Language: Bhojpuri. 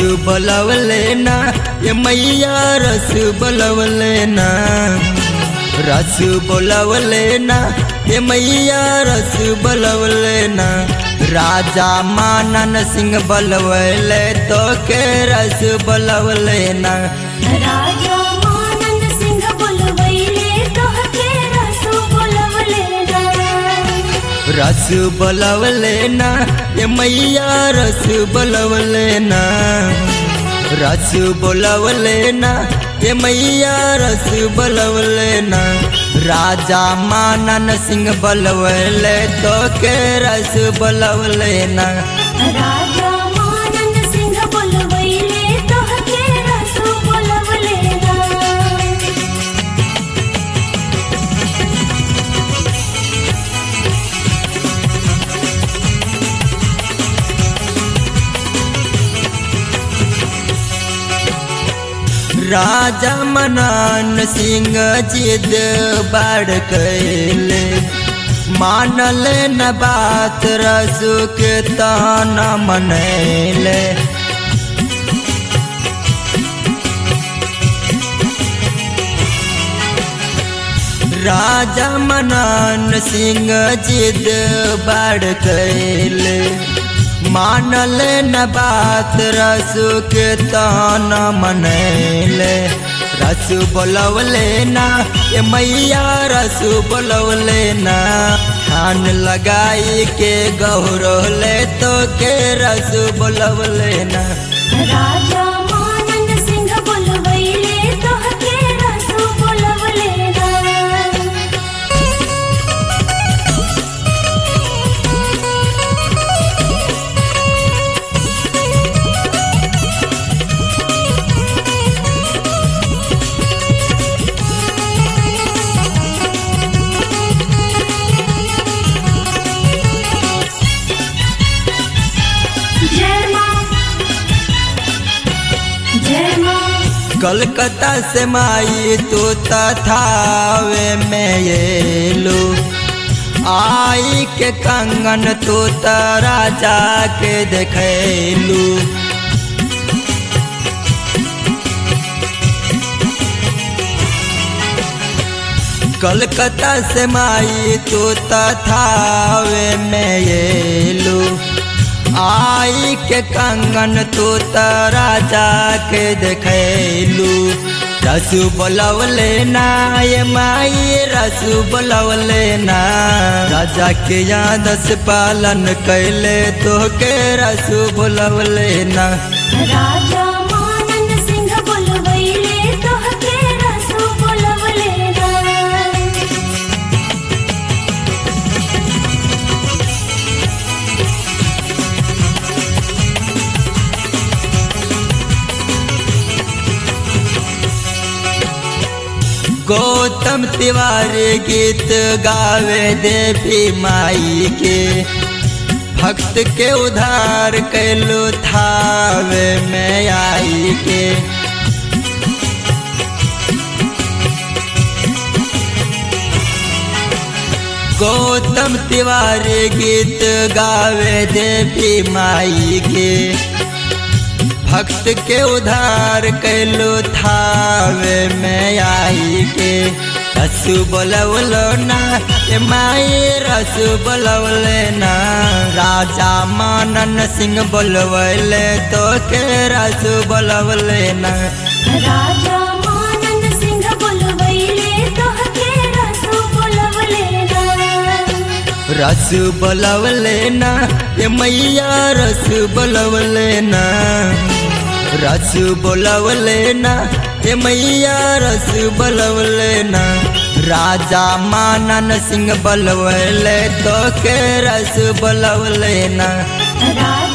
बलवले ना ये मैया रस बलवले ना रस बलवले ना ये मैया रस बलवले ना राजा मानन सिंह बलवले तो के रस बलवले ना राजा मानन सिंह बोलवैले तोहके रसो बोलवले ना रस बलवले ना ये मैया रस बलवले ना रस बलवले ना ये मैया रस बलवले ना राजा मानन सिंह बलवले तो के रस बलवले ना राजा मानन सिंह बोलवैले तोहके रसो बोलवले ना राजा मनन सिंह जिद बड़ कैले मानल न बात रसु के तान मनैले राजा मनन सिंह जिद बड़ कैले मानल न बात रसु के तान मनैले रसु बोलवले ना ये मैया रसु बोलवले ना खान लगाई के गौरवले तो के रसु बोलवले ना राजा मानन सिंह बोलवैले तोहके रसो बोलवले ना जय मां जय मां कलकत्ता से माई तू तथावे में ये लो आई के कंगन तू तारा जाके देखलू कलकत्ता से माई तू तथावे में ये लो आई के कंगन तू तारा जाके देखलू रसु बोलवले ना ये माई रसु बोलवले ना राजा के याद से पालन कैले तो के रसु बोलवले ना राजा मानन सिंह बोलवैले तोहके रसो बोलवले ना गौतम तिवारी गीत गावे देवी माई के भक्त के उधार कैलू थावे में आई के गौतम तिवारी गीत गावे देवी माई के भक्त के उधार कैलू थावे में आई के रसु बोलवलो ना ए माई रसु बोलवले ना राजा मानन सिंह बोलवले तो के रसु बोलवले ना राजा मानन सिंह बोलवैले तोहके रसो बोलवले ना रसु बोलवले ना ये मैया रसु बोलवले ना रसु बोलवले ना ये मैया रसु बोलवले ना राजा मानन सिंह बोलवले तो के रस बोलवले ना राजा